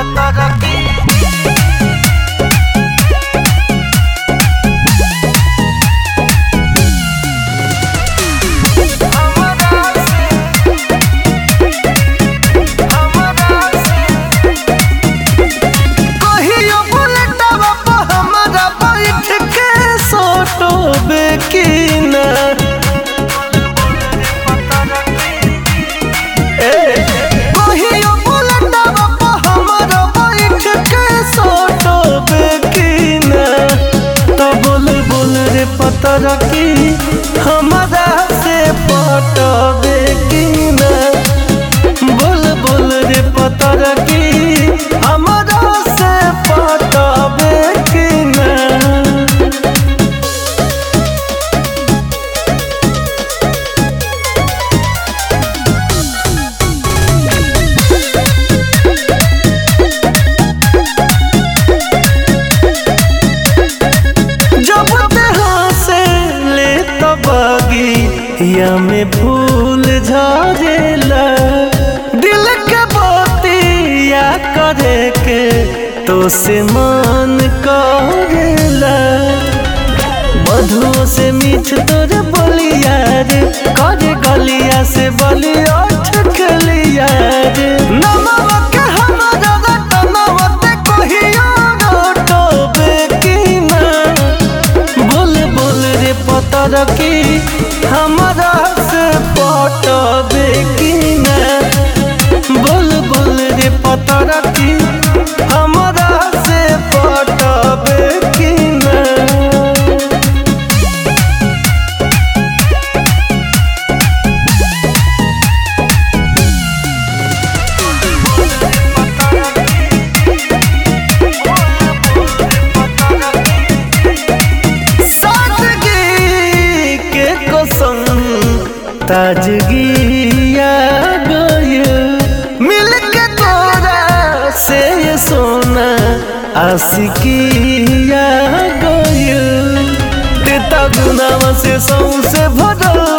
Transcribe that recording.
कहियो बुलेटवा पर हमरा बैठ के सोटोबे की ना ए, कहियो बुलेटवा पर हमरा बैठ के सोटोबे की ना तो बोल बोल रे पतर की हमरा से पटबे की ना बोल बोल रे पतर की हमरा से पटबे की ना जब तेहाँ से ले तबगी या में फूल झरेला दिल के बतिया करे के तो से मन करेला मधुओं से मीठ तोर बोलिया रे करे गलिया से बलिया ठकलिया रे नमवा के हमरा रटनवा ते कहियो रोटोबे की ना बोल बोल रे पतर की हमरा से पटबे की ना बोल बोल रे पतर की हमरा से पटबे की ना सादगी के कसम ताजगी आ गइल मिल के तोरा से ये सोना आशिकी आ गइल तेता गुनावा से सौसे भरल